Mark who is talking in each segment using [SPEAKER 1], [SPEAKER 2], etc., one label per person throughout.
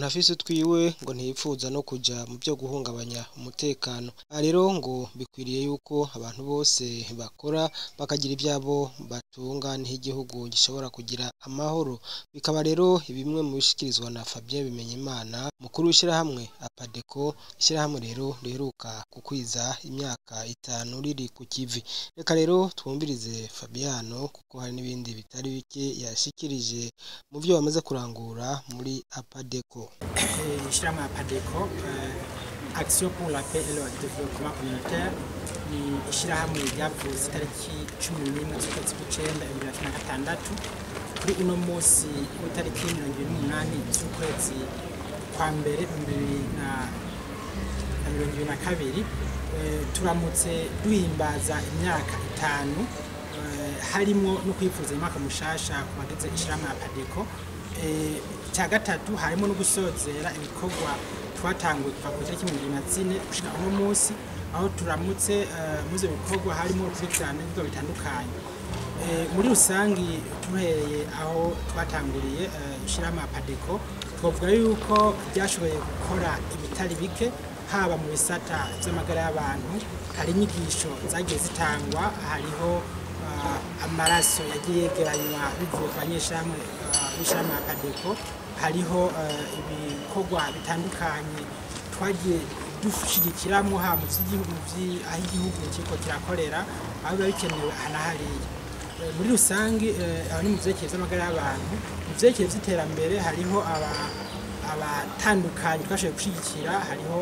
[SPEAKER 1] umuntu afise utwiwe ngo ntiyipfuza no kuja mu vyo guhungabanya umutekano aha rero ngo bikwiriye yuko abantu bose bakora bakagira ivyabo batunga niho igihugu gishobora kugira amahoro bikaba rero bimwe mu bishikirizwa na Fabien Bimenyimana mukuru w'ishirahamwe Apadeco ishirahamwe rero riheruka gukwiza imyaka itanu riri ku kivi reka rero twumvirize Fabiano kuko hari n'ibindi bitari bike yashikirije mu vyo bamaze kurangura muri Apadeco
[SPEAKER 2] ishirahamwe ya Padeco Action pour la paix et le développement communautaire ni ishirahamwe ryavutse itariki cumi n'imwe z'ukwezi kw'icenda bibiri na cumi na gatandatu kuri uno musi w'itariki mirongo ibiri n'umunani z'ukwezi kwa mbere bibiri na na mirongo ibiri na kabiri turamutse duhimbaza imyaka itanu harimwo no kwifuza umwaka mushasha ku bagize ishirahamwe ya Padeco icya gatatu harimo no gusozera ibikorwa twatanguye kuva ku itariki mirongo ibiri na zine gushika uno munsi aho turamutse muri ivyo bikorwa harimo urukurikirane ibikorwa bitandukanye muri rusangi duhereye aho twatanguriye ishirahamwe ya Padeco twavuga yuko ryashoboye gukora ibitari bike haba mu bisata vy'amagara y'abantu hari inyigisho zagiye zitangwa hariho amaraso yagiye yegeranywa bivuye ku banyeshamwe b'ishirahamwe ya Padeco hariho ibikorwa bitandukanye twagiye dushigikiramwo ha mu vy'igihugu aho igihugu kiriko kirakorera aho biba bikenewe aha na hariya muri rusangi aho ni mu vyerekeye vy'amagara y'abantu mu vyerekeye vy'iterambere hariho abatandukanye twashoboye gushigikira hariho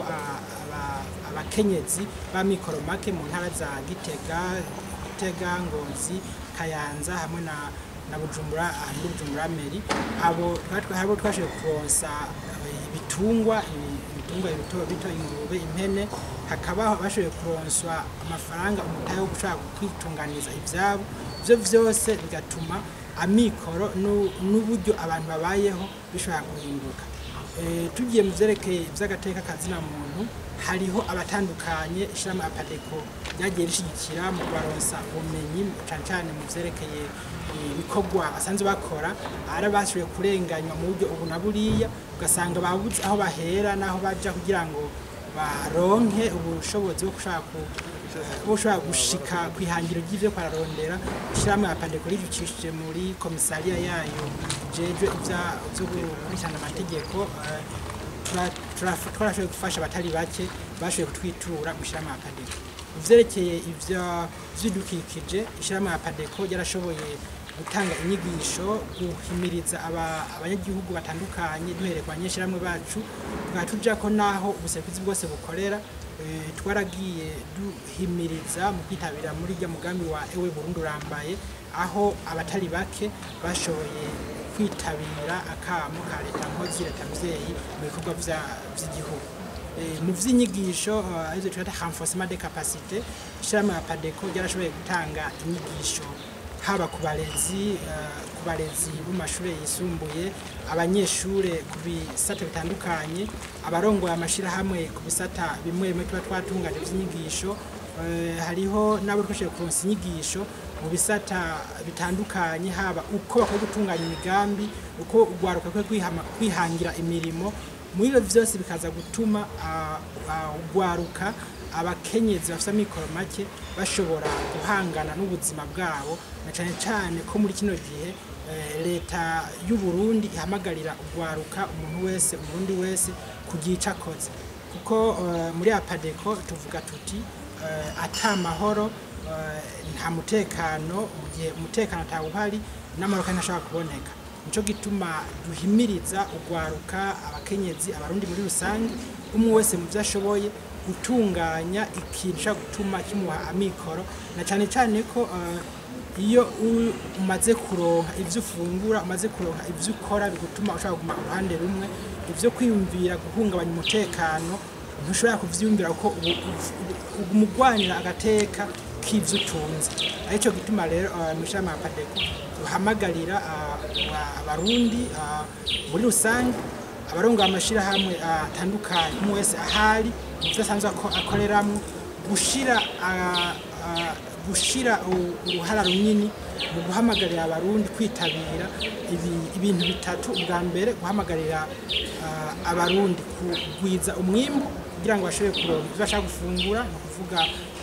[SPEAKER 2] abakenyezi b'amikoro make mu ntara za Gitega Gitega Ngozi Kayanza hamwe na na Bujumbura muri Bujumbura Meri abo abo twashoboye kuronsa ibitungwa ibitungwa bito bito ingurube impene hakaba bashoboye kuronswa amafaranga umutahe wo gushaka kwitunganiza ivyabo ivyo vyose bigatuma amikoro n'uburyo abantu babayeho bishobora guhinduka tugiye mu vyerekeye ivy'agateka kazina muntu hariho abatandukanye ishirahamwe Apadeco ryagiye rishigikira mu kubaronsa ubumenyi cane cane mu vyerekeye ibikorwa basanzwe bakora ari bashoboye kurenganywa mu buryo ubu na buriya ugasanga babuze aho bahera n'aho baja kugira ngo baronke ubushobozi bwo gushaka ushobora gushika kwihangiro ry'ivyo kwararondera ishirahamwe ya Padeco rivukishije muri komisariya yayo jejwe ivyo gukurikirana amategeko twarashoboye gufasha abatari bake bashoboye kutwitura mu ishirahamwe ya Padeco ivyerekeye ivyo vy'ibidukikije ishirahamwe ya Padeco ryarashoboye gutanga inyigisho guhimiriza abanyagihugu batandukanye duhereye ku banyeshyirahamwe bacu tukaba tuja ko naho ubuserukizi bwose bukorera twaragiye duhimiriza mu kwitabira muri rya mugambi wa ewe Burundi urambaye aho abatari bake bashoboye kwitabira akamo ka leta nkozi leta mvyeyi mu bikorwa vy'igihugu mu vy'inyigisho arizo twita renforcement de capacité ishirahamwe ya Padeco ryarashoboye gutanga inyigisho haba ku barezi ku barezi bo mashuri yisumbuye abanyeshure ku bisata bitandukanye abarongoye amashirahamwe ku bisata bimwe bimwe tuba twatunganye vy'inyigisho hariho n'abo twashoboye kuronsa inyigisho mu bisata bitandukanye haba uko bakwiye gutunganya imigambi uko urwaruka rukwiye kwihangira imirimo muri ivyo vyose bikaza gutuma urwaruka abakenyezi bafite amikoro make bashobora guhangana n'ubuzima bwabo na cyane cyane ko muri kino gihe leta y'u Burundi ihamagarira urwaruka umuntu wese umurundi wese kugira ico akoze kuko muri apadeko tuvuga tuti ata mahoro nta mutekano mu gihe umutekano atawuhari n'amahoro kandi ntashobora kuboneka nico gituma duhimiriza urwaruka abakenyezi abarundi muri rusange umwe wese mu byo ashoboye gutunganya ikintu ushobora gutuma kimuha amikoro na cyane cyane ko iyo umaze kuronka ibyo ufungura umaze kuronka ibyo ukora bigutuma ushobora kuguma uruhande rumwe ibyo kwiyumvira guhungabanya umutekano ntushobora kuvyiyumvira kuko umugwanira agateka k'ivyo utunze aricyo gituma rero mu ishami ya padeko duhamagarira abarundi muri rusange abarongoye amashirahamwe atandukanye umwe wese ahari ivyo asanzwe akoreramwo gushira gushira uruhara runini mu guhamagarira abarundi kwitabira ibi- ibintu bitatu ubwa mbere guhamagarira ah, abarundi kugwiza umwimbu kugira ngo bashobore kuronka ibyo bashaka gufungura ni ukuvuga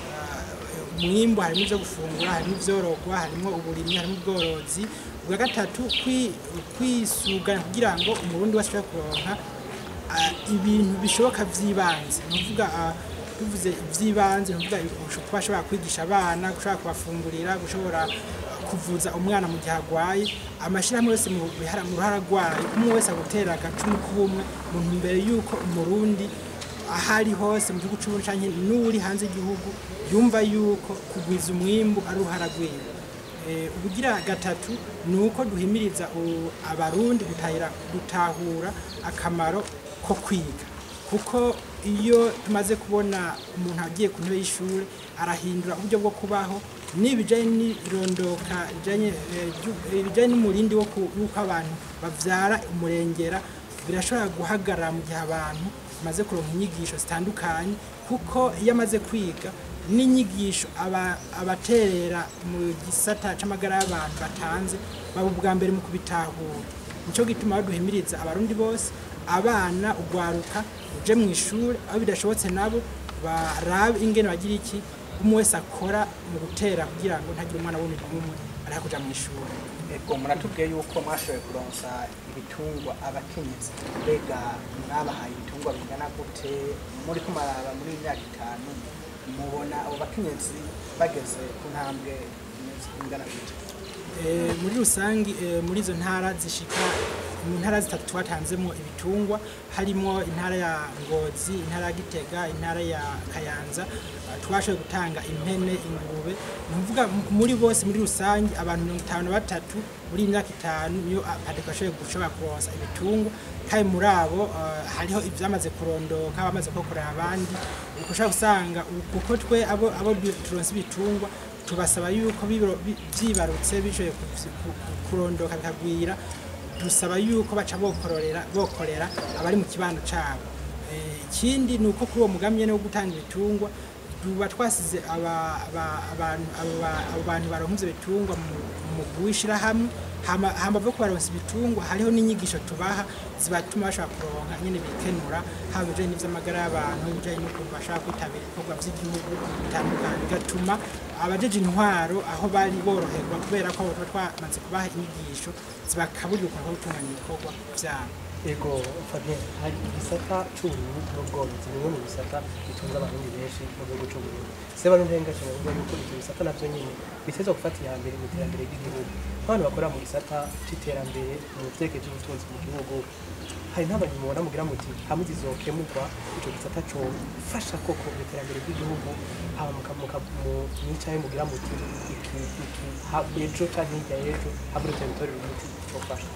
[SPEAKER 2] ah, umwimbu harimo ibyo gufungura harimo ibyororwa harimo uburimyi harimo ubworozi ubwa gatatu kwi- kwisuganya kugira ngo umurundi wese ashobore kuronka ah, ibintu bishoboka by'ibanze ni ukuvuga ah, tuvuze iby'ibanze ni ukuvuga kuba ashobora kwigisha abana gushobora kubafungurira gushobora kuvuza umwana mu gihe arwaye amashyirahamwe yose mu bihara- mu ruhara rwayo umwe wese agutera agacumu k'ubumwe mu ntumbero y'uko umurundi aho ari hose mu gihugu cy'uburundi cyangwa n'uri hanze y'igihugu yumva yuko kugwiza umwimbu ari uruhara rwiwe Eh, ubugira gatatu ni uko duhimiriza u- abarundi gutahira- gutahura akamaro ko kwiga kuko iyo tumaze kubona umuntu agiye ku ntebe y'ishuri arahindura uburyo bwo kubaho n'ibijyanye n'irondoka rijanye, eh, ryu- eh, bijyanye n'umurindi wo ku- w'uko abantu bavyara umurengera birashobora guhagarara mu gihe abantu bamaze kuronka inyigisho zitandukanye kuko iyo amaze kwiga n'inyigisho aba- abaterera mu gisata c'amagara y'abantu batanze baba ubwa mbere mu kubitahura nico gituma duhimiriza abarundi bose abana ugwaruka uje mu ishuri aho bidashobotse nabo barabe ingene bagira iki umwe wese akora mu gutera kugira ngo ntagire umwana wundi n'umwe ariho kuja mu ishuri
[SPEAKER 3] ego muratubwiye yuko mwashoboye kuronsa ibitungwa abakenyezi mbega mwabahaye ibitungwa bingana gute muri kumaraba muri iyi myaka itanu mubona abo bakenyezi bageze ku ntambwe imeze- ingana gute
[SPEAKER 2] Eh, muri rusangi eh, muri izo ntara zishika mu ntara zitatu twatanzemo ibitungwa harimo intara ya ngozi intara ya gitega intara ya kayanza eh, twashoboye gutanga impene ingurube ni ukuvuga m- muri bose muri rusange abantu mirongo itanu na batatu muri iyi myaka itanu niyo padeko ashoboye gushobora kuronsa ibitungwa kandi muri abo eh, hariho ibyamaze kurondoka bamaze kubakorera abandi ushobora gusanga ubu- kuko twe abo abo du- turonsa ibitungwa tubasaba yuko bibro- bi- byibarutse bishoboye ku- ku- kurondoka bikagwira dusaba yuko baca bokororera bokorera abari mu kibano cabo Eh, ikindi ni uko kuri uwo mugambi nyene wo gutanga ibitungwa tuba twasize aba- aba- abantu aba- abo bantu baronka ivyo bitungwa mu- mu guwishirahamwe hama hama bwo kubaronsa ibitungwa hariho n'inyigisho tubaha zibatuma bashobora kuronka nyene bikenura haba ibijanye n'ivy'amagara y'abantu ibijanye n'ukuntu bashobora kwitabira ibikorwa vy'igihugu bitandukanye bigatuma abajeje intwaro aho bari boroherwa kubera ko abo tuba twamaze kubaha inyigisho zibakaburira ukuntu bwo gutunganya ibikorwa vyabo
[SPEAKER 4] ego fabien hari igisata c'uburimyi n'ubworozi bimwe mu bisata bitunze abarundi benshi mu gihugu c'uburundi seba n'intengaje bavuga yuko ivyo bisata navyo nyene bitezwa gufata iya mbere mu iterambere ry'igihugu abantu bakorera mu gisata c'iterambere mu vyerekeye vy'ubutunzi mu gihugu hari n'abantu mubona mugira muti hamwe zizokemurwa ico gisata cofasha koko mu iterambere ry'igihugu haba mukamuka mu mwicaye mugira muti iki iki ha- ejo canke hirya y'ejo habura territoire umuti cofasha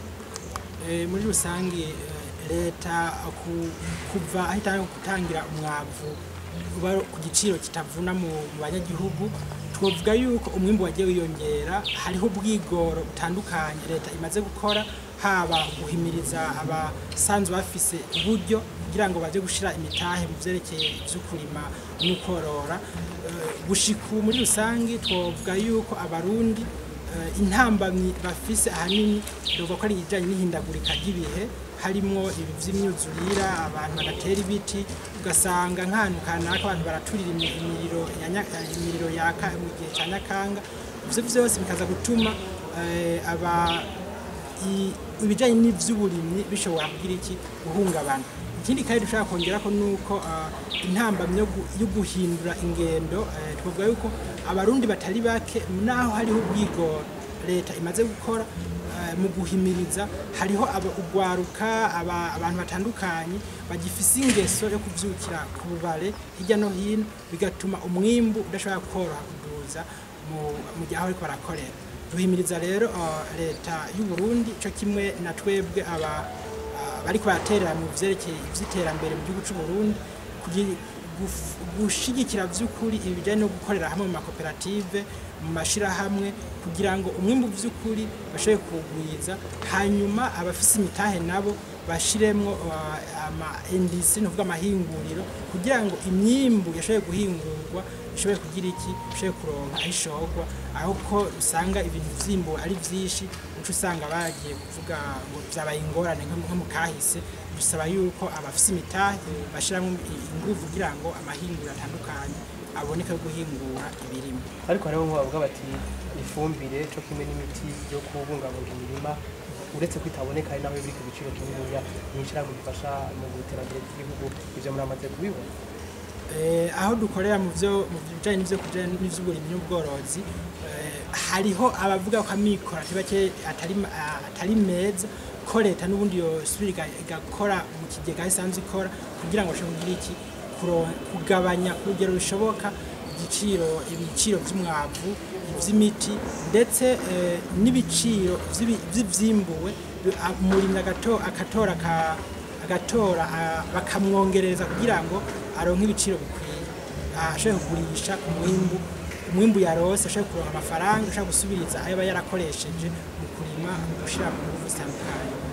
[SPEAKER 2] Eh, muri rusange eh, leta ku- kuva aho itanga gutangira umwavu uba ku giciro kitavuna mu mu banyagihugu twavuga yuko umwimbu wagiye wiyongera hariho ubwigoro butandukanye leta imaze gukora haba guhimiriza abasanzwe bafise uburyo kugira ngo baje gushira imitahe mu vyerekeye ivyo kurima n'ukorora Eh, gushika ubu muri rusange twavuga yuko abarundi Eh, intambamyi bafise ahanini dovuga ko ari ibijyanye n'ihindagurika ry'ibihe harimwo ibi vy'imyuzurira abantu bagatera ibiti ugasanga nk'ahantu kanaka abantu baraturira imi- imiriro ya nya- eh, imiriro yaka mu gihe cya nyakanga ivyo vyose bikaza gutuma eh, aba i- ibijyanye n'ivy'uburimyi bishobora kugira iki guhungabana ikindi kandi dushobora kongera ko nuko ah, intambamyi yo gu- yo guhindura ingendo eh, twavuga yuko abarundi batari bake naho hariho ubwigoro leta imaze gukora eh, mu guhimiriza hariho aba- ugwaruka aba- abantu batandukanye bagifise ingeso yo kuvyukira ku bubare hirya no hino bigatuma umwimbu udashobora koroha kuduza mu mu gihe aho bariko barakorera duhimiriza rero ah, leta y'u Burundi co kimwe na twebwe aba ah, bariko baraterera mu vyerekeye ivy'iterambere mu gihugu c'u Burundi kugira guf- gushigikira vy'ukuri ibijanye no gukorera hamwe mu makoperative mu mashirahamwe kugira ngo umwimbu vy'ukuri bashobore kuwugwiza hanyuma abafise imitahe nabo bashiremwo uh, ama industry no kuvuga amahinguriro kugira ngo imyimbu yashoboye guhingurwa ishobore kugira iki ishobore kuronka aho ishorwa aho ko usanga ibintu vyimbuwe ari vyinshi uca usanga bagiye kuvuga ngo vyabaye ingorane nko nko mu kahise bisaba yuko abafise imitahe bashiramwo inguvu kugira ngo amahinguriro atandukanye aboneke yo guhingura ibirimo
[SPEAKER 4] ariko hariho nk'abo bavuga bati ifumbire cyo kimwe n'imiti yo kubungabunga imirima uretse ko itaboneka ari naho biri ku giciro kininiya mw'ishyirahamwe rifasha mu iterambere ry'igihugu ibyo muramaze kubibona
[SPEAKER 2] Eh, aho dukorera mu byo mu bijyanye n'ibyo kurya n'iby'uburimyi n'ubworozi eh, hariho abavuga ko amikoro atari bake atari ma- ah, atari meza ko leta n'ubundi yosubira iga- igakora mu kigega aho isanzwe ikora kugira ngo bashobore kugira iki kuro- kugabanya ku rugero rushoboka igiciro ibiciro by'umwavu iby'imiti ndetse eh, n'ibiciro by'ibi- by'ivyimbuwe bi- ah, umurimyi agato- agatora ka- agatora ah, bakamwongereza kugira ngo aronke ibiciro bikwiye Ah, ashobore kugurisha umwimbu umwimbu yarose ashobore kuronka amafaranga ashobora gusubiriza ayo aba yarakoresheje mu kurima mu gushyira mu ngufu zitandukanye